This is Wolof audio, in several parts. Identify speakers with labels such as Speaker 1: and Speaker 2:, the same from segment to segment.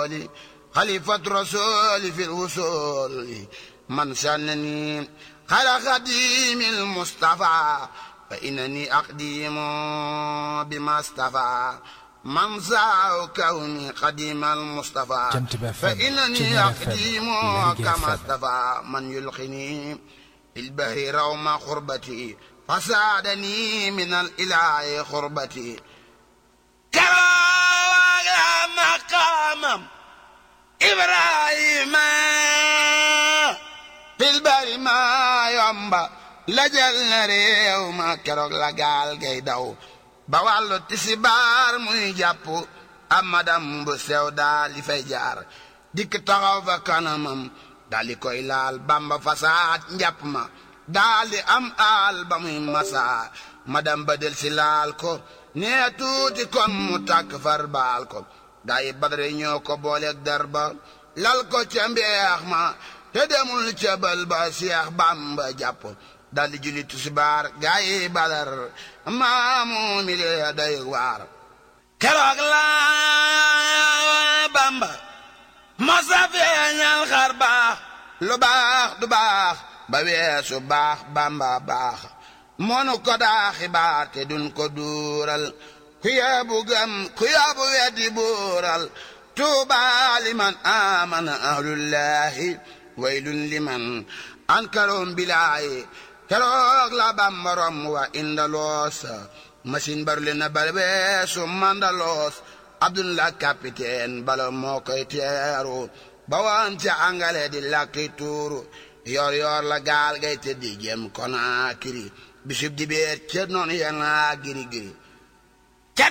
Speaker 1: الرسول خليفة رسول في الوصول من سنني خير خديم المصطفى فإنني أقديم بما اصطفى من سعى كوني قديم المصطفى
Speaker 2: جمتبه فم.
Speaker 1: فإنني
Speaker 2: جنرال فم.
Speaker 1: أقديم
Speaker 2: لرجع
Speaker 1: كما
Speaker 2: فم.
Speaker 1: اصطفى من يلقني في البهر روم خربتي فساعدني من الإله خربتي كرا مقامم إبراهيم في البر ما يومبا لجل na réew ma keroog la gaal gay daw ba wàllu tisibaar muy jàpp amadam bu sew daal di fay jaar dikk taxaw fa kanamam daal di koy laal bamba fasaat njàpp ma daal di am aal ba muy masaa madam ba del si laal ko nee tuuti kon mu tàkk far baal ko gaa yi badare ñoo ko booleeg darba lal ko ca mbeex ma te demul ca bal ba seex bamba jàpp dal di julli tusibaar gaa yi badar maamu mi lee day waar keroog la bamba masa feeñal xar baax lu baax du baax ba weesu baax bamba baax monu ko daa xibaar te dun ko duural ku yeebu gëm ku yeebu weddi buural tuuba liman amana ahlullahi waylun liman ankaroom bilaayi keroog la bamba rom wa indaloos machine barule na balbeesu mandaloos abdullah capitaine bala moo koy teeru ba woon ca angale di lakki tuuru yor yor la gaal gay te di jëm Konaakiri bisub di beer ca noonu yana giri giri ca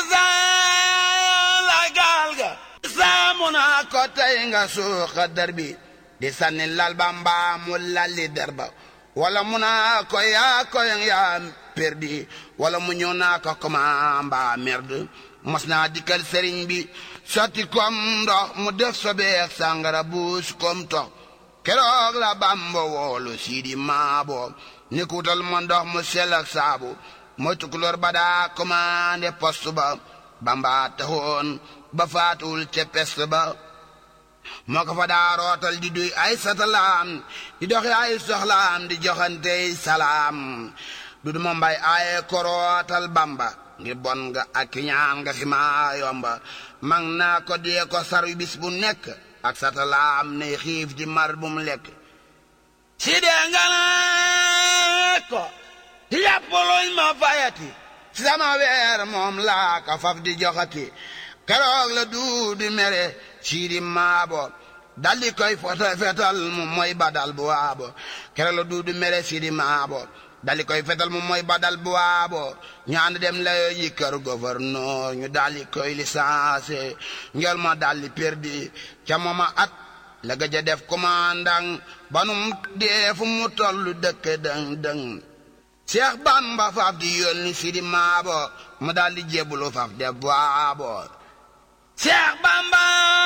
Speaker 1: takkusaan la gaal ga saamu naa ko tey nga suuxa dar bi di sànni lal ba mbaa mu lalli der ba wala mu naa ko yaa ko yaa perdi wala mu ñëw naa ko koma mbaa merde mos naa dikkal sëriñ bi sotti kom ndox mu def sobeex sàngara buus kom tox keroog la bamba woolu siidi maabo ni kuutal ma ndox mu sell ak saabu mooy tukulóor ba daa commandé poste ba bamba taxoon ba faatuwul ca peste ba moo ko fa daa rootal di duy ay satalaam di doxi ay soxlaam di joxantey salaam du duma mbay aaye ko rootal bamba ngir bon nga ak ñaan nga fi maa yomba mag naa ko dee ko saru bis bu nekk ak satalaam ne xiif di mar bu mu lekk si dee nga naa ko yàpp luñ ma fayati sama weer moom laa ka faf di joxati keroog la duudi mere siidi maabo daldi koy fota fetal mu moy badal bu waabo keroog la duudi mere siidi maabo daldi koy fetal mu moy badal bu waabo ñu ànd dem layo ji kër gouverneur ñu daldi koy licencé ngel ma daldi perdi ca mooma at la gëj a def commandant banum dee fu mu tollu dëkk dëng dëng Seex Bamba faaf di yónni Sidi Maabo mu daldi jébbalu faaf def waabo Seex Bamba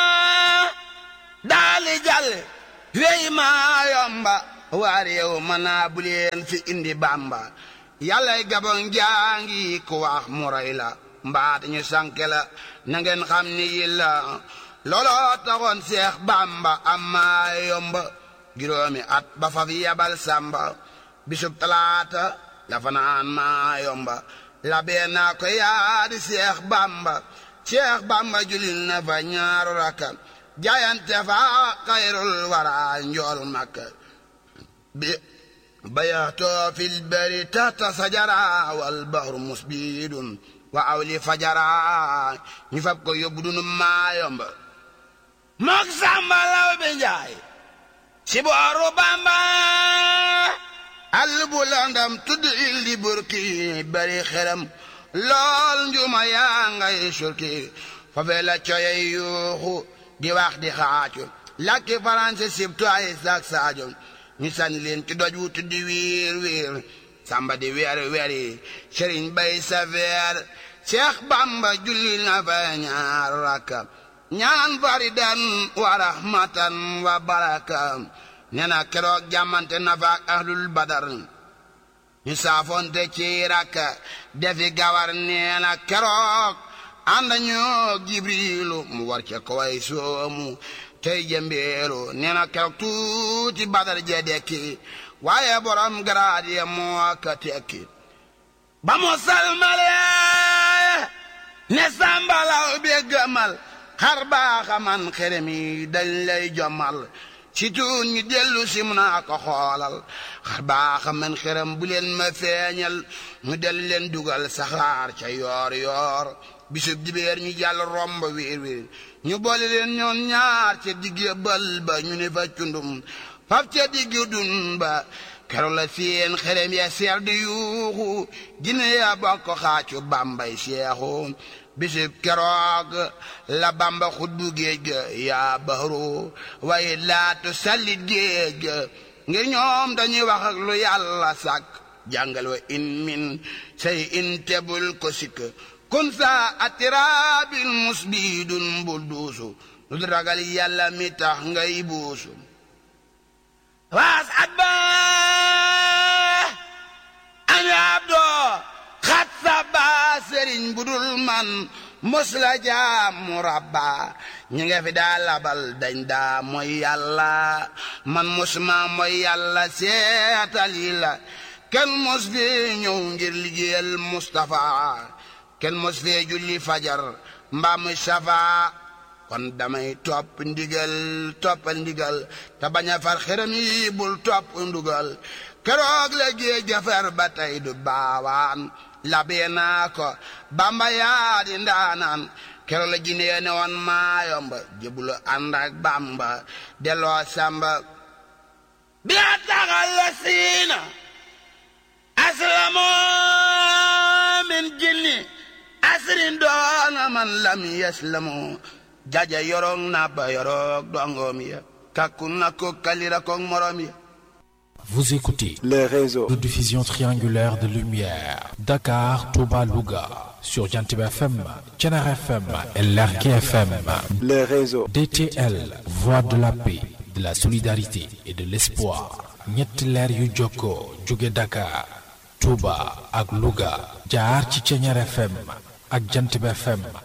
Speaker 1: daali jàll wey maa yomba waa réew ma naa bu leen fi indi Bamba yàllay gabon jaangi ku wax mu rey la mbaat ñu sanke la na ngeen xam ni yi la looloo taxoon Seex Bamba am maa yomba juróomi at ba fa fi yabal Samba bisub talaata la fanaan maa yomba la bee naa ko yaadi Seex Bamba Seex Bamba julil na fa ñaaru rakka jaayante fa xayrul wara njool makka bi bayaatoo fil bari tahta sajara wal bahru musbidun wa awli fajara ñu fab ko yóbbu dunu maa yomba mook Samba law bi njaay si booru Bamba àll bu landam tudd il di burki bari xeram lool njuma yaa ngay surki fafee la coyey yuuxu di wax di xaacu lakki faranse sibtu ay sak saajo ñu sànni leen ci doj wu tuddi wiir wiir samba di weer weeri sëriñ bay sa veer Seex Bamba julli na fa ñaar rakka ñaan faridan wa rahmatan wa baraka nee na keroog jàmmante na fa ak ahlul badar ñu saafonte ci rakka defi gawar nee na keroog ànd ñoo jibrilu mu war ca kaway soomu tey jëmbeelu nee na keroog tuuti badar je dekki waaye borom garaad ya moo ka tekki ba mu salmale ne sambalaw bi gëmal xar baaxa man xerem yi dañ lay jommal ci tuun ñu dellu si mu naa ko xoolal xar baaxa man xerem bu leen ma feeñal mu dellu leen dugal saxaar ca yoor yoor bisub dibeer ñu jàll romb wiir wiir ñu boole leen ñoon ñaar ca digge bal ba ñu ne fa cundum faf ca digge dun ba kero la seen xerem ya seer di yuuxu gine ya bokk xaacu bambay seexu bisib keroog la bamba xutbu géej ga yaa bahru waaye laatu sallit géej ga ngir ñoom dañuy wax ak lu yàlla sàkk jàngal wa in min say in tebul ko sikk kun sa atirabil musbidun bul duusu lu du ragal yàlla mi tax ngay buusu waas at ba an abdoo xat sa ba sëriñ bu dul man mos la jaam mu rabba ñi nga fi daa labal dañ daa mooy yàlla man mosuma mooy yàlla seetali la kenn mos fi ñëw ngir liggéeyal Mustapha kenn mos fee julli fajar mbaa muy safa kon damay topp ndigal toppal ndigal te bañ a far xeram yi bul topp ndugal keroog la géej jafar ba tey du baawaan labee naa ko bamba yaa di ndaanaan keroog la jinee ne woon maayomba jëbulu ànd ak bamba delloo samba bi a taxal la siina aslamoo min jinni asrin doona man lam yaslamu jaja yorong na ba yorong dongom ya kakku na ko kalira ko morom ya
Speaker 2: Vous écoutez
Speaker 3: les réseaux
Speaker 2: de diffusion triangulaire de lumière Dakar, Touba, Louga sur Jantiba FM, Thiénaba FM et Lergui FM.
Speaker 3: les réseaux
Speaker 2: DTL, voix de la paix, de la solidarité et de l'espoir. ñetti leer yu jokkoo jóge Dakar, Touba ak Louga jaar ci Thiénaba FM ak Jantiba FM